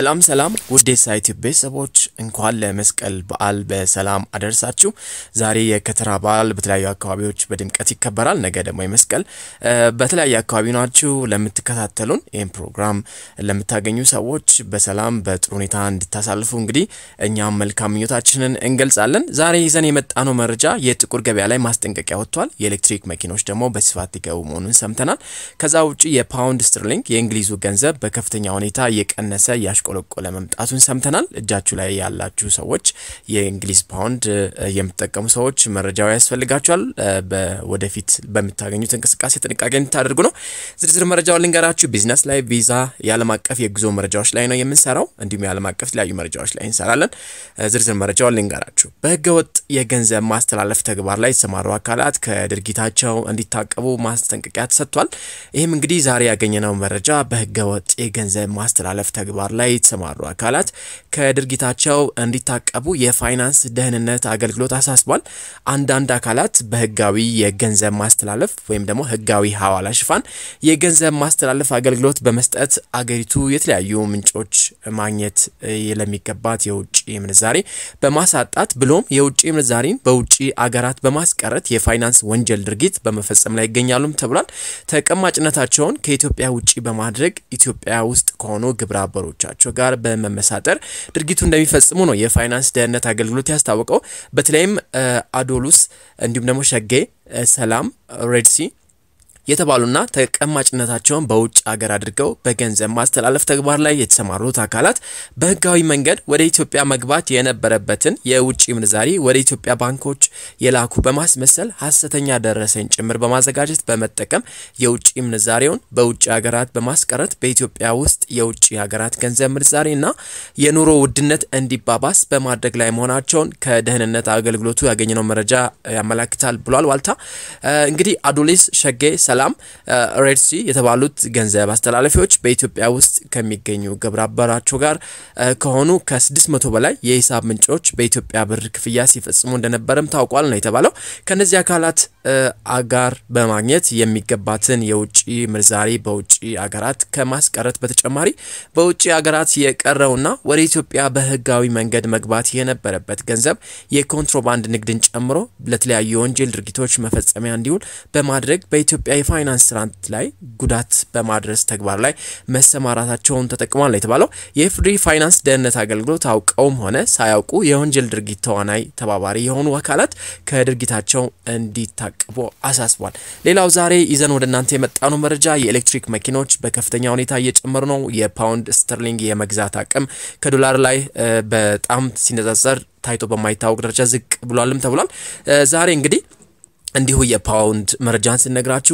ሰላም ሰላም ውድ የሳይት ቤተሰቦች እንኳን ለመስቀል በዓል በሰላም አደረሳችሁ። ዛሬ የከተራ በዓል በተለያዩ አካባቢዎች በድምቀት ይከበራል። ነገ ደግሞ የመስቀል በተለያየ አካባቢ ናችሁ ለምትከታተሉን ይህን ፕሮግራም ለምታገኙ ሰዎች በሰላም በጥሩ ሁኔታ እንድታሳልፉ እንግዲህ እኛም መልካም ምኞታችንን እንገልጻለን። ዛሬ ይዘን የመጣነው መረጃ የጥቁር ገበያ ላይ ማስጠንቀቂያ ወጥቷል። የኤሌክትሪክ መኪኖች ደግሞ በስፋት ሊገቡ መሆኑን ሰምተናል። ከዛ ውጭ የፓውንድ ስትርሊንግ የእንግሊዙ ገንዘብ በከፍተኛ ሁኔታ እየቀነሰ እያሽቆለቆለ መምጣቱን ሰምተናል። እጃችሁ ላይ ያላችሁ ሰዎች የእንግሊዝ ፓውንድ የምትጠቀሙ ሰዎች መረጃው ያስፈልጋችኋል። ወደፊት በምታገኙት እንቅስቃሴ ጥንቃቄ እንድታደርጉ ነው። ዝርዝር መረጃውን ልንገራችሁ። ቢዝነስ ላይ፣ ቪዛ፣ የዓለም አቀፍ የጉዞ መረጃዎች ላይ ነው የምንሰራው። እንዲሁም የዓለም አቀፍ የተለያዩ መረጃዎች ላይ እንሰራለን። ዝርዝር መረጃውን ልንገራችሁ። በህገወጥ የገንዘብ ማስተላለፍ ተግባር ላይ የተሰማሩ አካላት ከድርጊታቸው እንዲታቀቡ ማስጠንቀቂያ ተሰጥቷል። ይህም እንግዲህ ዛሬ ያገኘነው መረጃ በህገወጥ የገንዘብ ማስተላለፍ ተግባር ላይ የተሰማሩ አካላት ከድርጊታቸው እንዲታቀቡ የፋይናንስ ደህንነት አገልግሎት አሳስቧል። አንዳንድ አካላት በህጋዊ የገንዘብ ማስተላለፍ ወይም ደግሞ ህጋዊ ሐዋላ ሽፋን የገንዘብ ማስተላለፍ አገልግሎት በመስጠት አገሪቱ የተለያዩ ምንጮች ማግኘት ለሚገባት የውጭ ምንዛሬ በማሳጣት ብሎም የውጭ ምንዛሬን በውጭ አገራት በማስቀረት የፋይናንስ ወንጀል ድርጊት በመፈጸም ላይ ይገኛሉም ተብሏል። ተቀማጭነታቸውን ከኢትዮጵያ ውጭ በማድረግ ኢትዮጵያ ውስጥ ከሆኑ ግብረ አበሮቻቸው ጋር በመመሳጠር ድርጊቱ እንደሚፈጽሙ ነው የፋይናንስ ደህንነት አገልግሎት ያስታወቀው። በተለይም አዶሉስ እንዲሁም ደግሞ ሸጌ፣ ሰላም፣ ሬድሲ የተባሉና ተቀማጭነታቸውን በውጭ ሀገር አድርገው በገንዘብ ማስተላለፍ ተግባር ላይ የተሰማሩት አካላት በህጋዊ መንገድ ወደ ኢትዮጵያ መግባት የነበረበትን የውጭ ምንዛሪ ወደ ኢትዮጵያ ባንኮች የላኩ በማስመሰል ሀሰተኛ ደረሰኝ ጭምር በማዘጋጀት በመጠቀም የውጭ ምንዛሬውን በውጭ ሀገራት በማስቀረት በኢትዮጵያ ውስጥ የውጭ ሀገራት ገንዘብ ምንዛሬና የኑሮ ውድነት እንዲባባስ በማድረግ ላይ መሆናቸውን ከደህንነት አገልግሎቱ ያገኘነው መረጃ ያመላክታል ብሏል። ዋልታ እንግዲህ አዶሌስ ሸጌ ሰላም ሬድሲ የተባሉት ገንዘብ አስተላላፊዎች በኢትዮጵያ ውስጥ ከሚገኙ ግብረ አበራቸው ጋር ከሆኑ ከ600 በላይ የሂሳብ ምንጮች በኢትዮጵያ ብር ክፍያ ሲፈጽሙ እንደነበረም ታውቋል ነው የተባለው። ከነዚህ አካላት አጋር በማግኘት የሚገባትን የውጭ ምንዛሬ በውጭ አገራት ከማስቀረት በተጨማሪ በውጭ አገራት የቀረውና ወደ ኢትዮጵያ በህጋዊ መንገድ መግባት የነበረበት ገንዘብ የኮንትሮባንድ ንግድን ጨምሮ ለተለያዩ የወንጀል ድርጊቶች መፈጸሚያ እንዲውል በማድረግ በኢትዮጵያ የፋይናንስ ስርዓት ላይ ጉዳት በማድረስ ተግባር ላይ መሰማራታቸውን ተጠቅሟል የተባለው የኢፌዴሪ ፋይናንስ ደህንነት አገልግሎት አውቀውም ሆነ ሳያውቁ የወንጀል ድርጊት ተዋናይ ተባባሪ የሆኑ አካላት ከድርጊታቸው እንዲታቀቡ አሳስቧል። ሌላው ዛሬ ይዘን ወደ እናንተ የመጣነው መረጃ የኤሌክትሪክ መኪኖች በከፍተኛ ሁኔታ እየጨመሩ ነው። የፓውንድ ስተርሊንግ የመግዛት አቅም ከዶላር ላይ በጣም ሲነጻጸር ታይቶ በማይታወቅ ደረጃ ዝቅ ብሏልም ተብሏል። ዛሬ እንግዲህ እንዲሁ የፓውንድ መረጃን ስነግራችሁ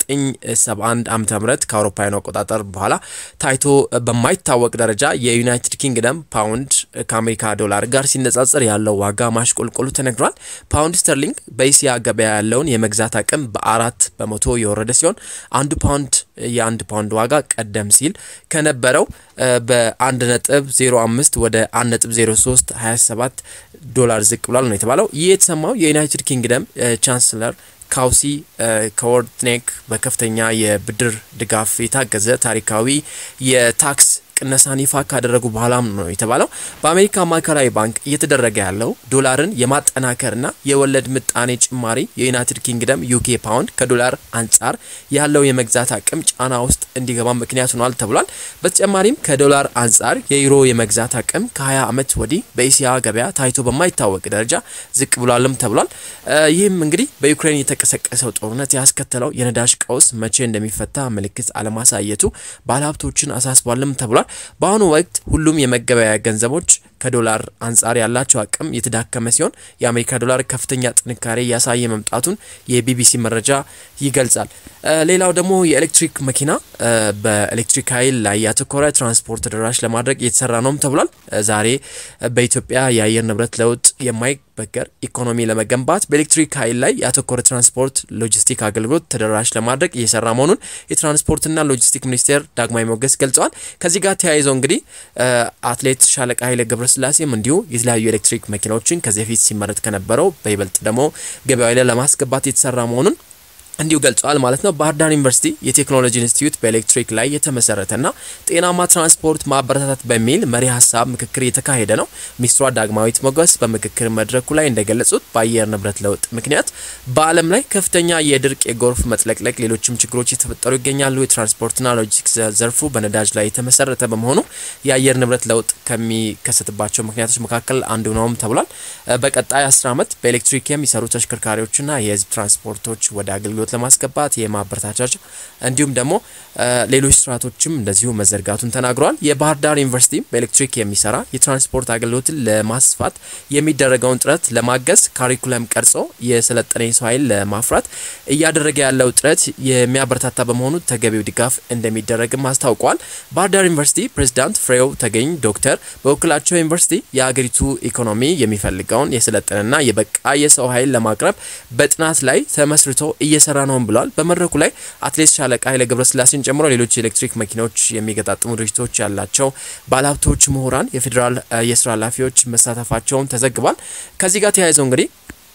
ከ1971 ዓ ም ከአውሮፓውያኑ አቆጣጠር በኋላ ታይቶ በማይታወቅ ደረጃ የዩናይትድ ኪንግደም ፓውንድ ከአሜሪካ ዶላር ጋር ሲነጻጸር ያለው ዋጋ ማሽቆልቆሉ ተነግሯል። ፓውንድ ስተርሊንግ በእስያ ገበያ ያለውን የመግዛት አቅም በአራት በመቶ የወረደ ሲሆን አንዱ ፓውንድ የአንድ ፓውንድ ዋጋ ቀደም ሲል ከነበረው በአንድ ነጥብ 05 ወደ 1 ነጥብ 03 27 ዶላር ዝቅ ብሏል ነው የተባለው። ይህ የተሰማው የዩናይትድ ኪንግደም ቻንስለር ካውሲ ከወርትኔክ በከፍተኛ የብድር ድጋፍ የታገዘ ታሪካዊ የታክስ ቅነሳን ይፋ ካደረጉ በኋላም ነው የተባለው። በአሜሪካ ማዕከላዊ ባንክ እየተደረገ ያለው ዶላርን የማጠናከርና የወለድ ምጣኔ ጭማሪ የዩናይትድ ኪንግደም ዩኬ ፓውንድ ከዶላር አንጻር ያለው የመግዛት አቅም ጫና ውስጥ እንዲገባ ምክንያት ሆኗል ተብሏል። በተጨማሪም ከዶላር አንጻር የዩሮ የመግዛት አቅም ከ20 ዓመት ወዲህ በኤስያ ገበያ ታይቶ በማይታወቅ ደረጃ ዝቅ ብሏልም ተብሏል። ይህም እንግዲህ በዩክሬን የተቀሰቀሰው ጦርነት ያስከተለው የነዳጅ ቀውስ መቼ እንደሚፈታ ምልክት አለማሳየቱ ባለሀብቶችን አሳስቧልም ተብሏል። በአሁኑ ወቅት ሁሉም የመገበያያ ገንዘቦች ከዶላር አንጻር ያላቸው አቅም የተዳከመ ሲሆን የአሜሪካ ዶላር ከፍተኛ ጥንካሬ እያሳየ መምጣቱን የቢቢሲ መረጃ ይገልጻል። ሌላው ደግሞ የኤሌክትሪክ መኪና በኤሌክትሪክ ኃይል ላይ ያተኮረ ትራንስፖርት ተደራሽ ለማድረግ እየተሰራ ነውም ተብሏል። ዛሬ በኢትዮጵያ የአየር ንብረት ለውጥ የማይበገር ኢኮኖሚ ለመገንባት በኤሌክትሪክ ኃይል ላይ ያተኮረ ትራንስፖርት ሎጂስቲክ አገልግሎት ተደራሽ ለማድረግ እየሰራ መሆኑን የትራንስፖርትና ሎጂስቲክ ሚኒስቴር ዳግማዊ ሞገስ ገልጸዋል። ከዚህ ጋር ተያይዘው እንግዲህ አትሌት ሻለቃ ኃይለ ገብረስላሴም እንዲሁ የተለያዩ ኤሌክትሪክ መኪናዎችን ከዚህ በፊት ሲመረት ከነበረው በይበልጥ ደግሞ ገበያው ላይ ለማስገባት የተሰራ መሆኑን እንዲሁ ገልጸዋል ማለት ነው። ባህር ዳር ዩኒቨርሲቲ የቴክኖሎጂ ኢንስቲትዩት በኤሌክትሪክ ላይ የተመሰረተና ጤናማ ትራንስፖርት ማበረታታት በሚል መሪ ሀሳብ ምክክር እየተካሄደ ነው። ሚኒስትሯ ዳግማዊት ሞገስ በምክክር መድረኩ ላይ እንደገለጹት በአየር ንብረት ለውጥ ምክንያት በዓለም ላይ ከፍተኛ የድርቅ፣ የጎርፍ መጥለቅለቅ፣ ሌሎችም ችግሮች የተፈጠሩ ይገኛሉ። የትራንስፖርትና ሎጂስቲክስ ዘርፉ በነዳጅ ላይ የተመሰረተ በመሆኑ የአየር ንብረት ለውጥ ከሚከሰትባቸው ምክንያቶች መካከል አንዱ ነውም ተብሏል። በቀጣይ አስር ዓመት በኤሌክትሪክ የሚሰሩ ተሽከርካሪዎችና የህዝብ ትራንስፖርቶች ወደ አገልግሎት ለማስገባት የማበረታቻ እንዲሁም ደግሞ ሌሎች ስርዓቶችም እንደዚሁ መዘርጋቱን ተናግረዋል። የባህር ዳር ዩኒቨርሲቲ በኤሌክትሪክ የሚሰራ የትራንስፖርት አገልግሎትን ለማስፋት የሚደረገውን ጥረት ለማገዝ ካሪኩለም ቀርጾ የሰለጠነ የሰው ኃይል ለማፍራት እያደረገ ያለው ጥረት የሚያበረታታ በመሆኑ ተገቢው ድጋፍ እንደሚደረግም አስታውቋል። ባህር ዳር ዩኒቨርሲቲ ፕሬዚዳንት ፍሬው ተገኝ ዶክተር በወክላቸው ዩኒቨርሲቲ የሀገሪቱ ኢኮኖሚ የሚፈልገውን የሰለጠነና የበቃ የሰው ኃይል ለማቅረብ በጥናት ላይ ተመስርቶ እየሰራ ነውም ብለዋል። በመድረኩ ላይ አትሌት ሻለቃ ኃይለ ገብረስላሴን ጨምሮ ሌሎች የኤሌክትሪክ መኪናዎች የሚገጣጥሙ ድርጅቶች ያላቸው ባለሀብቶች፣ ምሁራን፣ የፌዴራል የስራ ኃላፊዎች መሳተፋቸውን ተዘግቧል። ከዚህ ጋር ተያይዘው እንግዲህ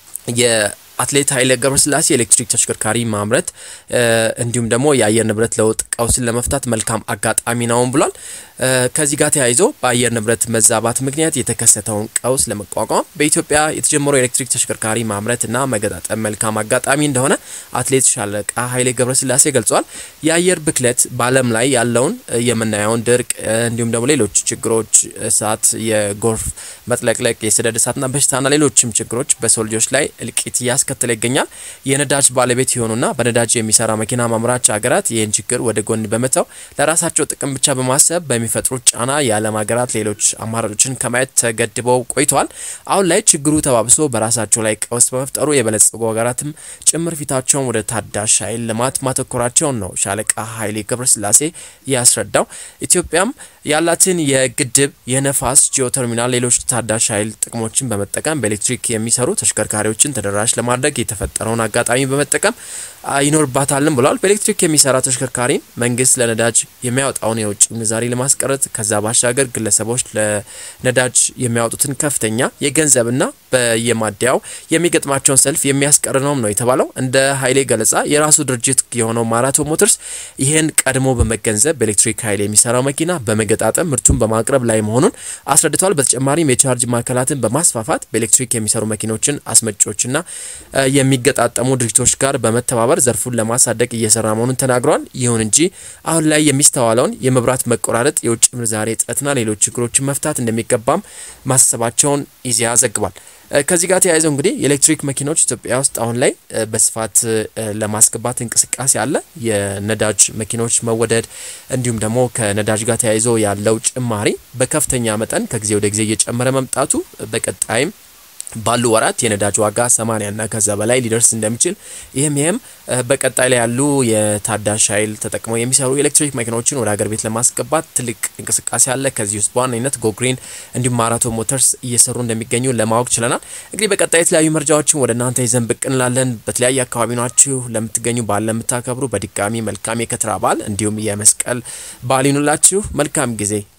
የአትሌት ኃይለ ገብረስላሴ የኤሌክትሪክ ተሽከርካሪ ማምረት እንዲሁም ደግሞ የአየር ንብረት ለውጥ ቀውስን ለመፍታት መልካም አጋጣሚ ነውም ብሏል። ከዚህ ጋር ተያይዞ በአየር ንብረት መዛባት ምክንያት የተከሰተውን ቀውስ ለመቋቋም በኢትዮጵያ የተጀመረው የኤሌክትሪክ ተሽከርካሪ ማምረትና መገጣጠም መልካም አጋጣሚ እንደሆነ አትሌት ሻለቃ ኃይሌ ገብረስላሴ ገልጿል። የአየር ብክለት በዓለም ላይ ያለውን የምናየውን ድርቅ እንዲሁም ደግሞ ሌሎች ችግሮች እሳት፣ የጎርፍ መጥለቅለቅ፣ የሰደድ እሳትና በሽታና ሌሎችም ችግሮች በሰው ልጆች ላይ እልቂት እያስከተለ ይገኛል። የነዳጅ ባለቤት የሆኑና በነዳጅ የሚሰራ መኪና ማምራች ሀገራት ይህን ችግር ወደ ጎን በመተው ለራሳቸው ጥቅም ብቻ በማሰብ በሚፈጥሩት ጫና የዓለም ሀገራት ሌሎች አማራጮችን ከማየት ተገድበው ቆይተዋል። አሁን ላይ ችግሩ ተባብሶ በራሳቸው ላይ ቀውስ በመፍጠሩ የበለጸጉ ሀገራትም ጭምር ፊታቸውን ወደ ታዳሽ ኃይል ልማት ማተኮራቸውን ነው ሻለቃ ኃይሌ ገብረስላሴ ያስረዳው። ኢትዮጵያም ያላትን የግድብ የነፋስ ጂኦተርሚናል፣ ሌሎች ታዳሽ ኃይል ጥቅሞችን በመጠቀም በኤሌክትሪክ የሚሰሩ ተሽከርካሪዎችን ተደራሽ ለማድረግ የተፈጠረውን አጋጣሚ በመጠቀም ይኖርባታልም ብለዋል። በኤሌክትሪክ የሚሰራ ተሽከርካሪ መንግስት ለነዳጅ የሚያወጣውን የውጭ ምንዛሪ ለማስቀረት ከዛ ባሻገር ግለሰቦች ለነዳጅ የሚያወጡትን ከፍተኛ የገንዘብና በየማደያው የሚገጥማቸውን ሰልፍ የሚያስቀር ነውም ነው የተባለው። እንደ ኃይሌ ገለጻ የራሱ ድርጅት የሆነው ማራቶን ሞተርስ ይህን ቀድሞ በመገንዘብ በኤሌክትሪክ ኃይል የሚሰራው መኪና በመገጣጠም ምርቱን በማቅረብ ላይ መሆኑን አስረድተዋል። በተጨማሪም የቻርጅ ማዕከላትን በማስፋፋት በኤሌክትሪክ የሚሰሩ መኪኖችን አስመጪዎችና የሚገጣጠሙ ድርጅቶች ጋር በመተባበር ዘርፉን ለማሳደግ እየሰራ መሆኑን ተናግረዋል። ይሁን እንጂ አሁን ላይ የሚስተዋለውን የመብራት መቆራረጥ፣ የውጭ ምንዛሬ እጥረትና ሌሎች ችግሮችን መፍታት እንደሚገባም ማሳሰባቸውን ኢዜአ ዘግቧል። ከዚህ ጋር ተያይዘው እንግዲህ የኤሌክትሪክ መኪኖች ኢትዮጵያ ውስጥ አሁን ላይ በስፋት ለማስገባት እንቅስቃሴ አለ። የነዳጅ መኪኖች መወደድ እንዲሁም ደግሞ ከነዳጅ ጋር ተያይዞ ያለው ጭማሪ በከፍተኛ መጠን ከጊዜ ወደ ጊዜ እየጨመረ መምጣቱ በቀጣይም ባሉ ወራት የነዳጅ ዋጋ 80 እና ከዛ በላይ ሊደርስ እንደሚችል ይህም ይህም በቀጣይ ላይ ያሉ የታዳሽ ኃይል ተጠቅመው የሚሰሩ የኤሌክትሪክ መኪናዎችን ወደ ሀገር ቤት ለማስገባት ትልቅ እንቅስቃሴ አለ። ከዚህ ውስጥ በዋነኝነት ጎግሪን እንዲሁም ማራቶን ሞተርስ እየሰሩ እንደሚገኙ ለማወቅ ችለናል። እንግዲህ በቀጣይ የተለያዩ መረጃዎችን ወደ እናንተ ይዘን ብቅ እንላለን። በተለያየ አካባቢ ናችሁ ለምትገኙ በዓል ለምታከብሩ በድጋሚ መልካም የከተራ በዓል እንዲሁም የመስቀል በዓል ይኑላችሁ። መልካም ጊዜ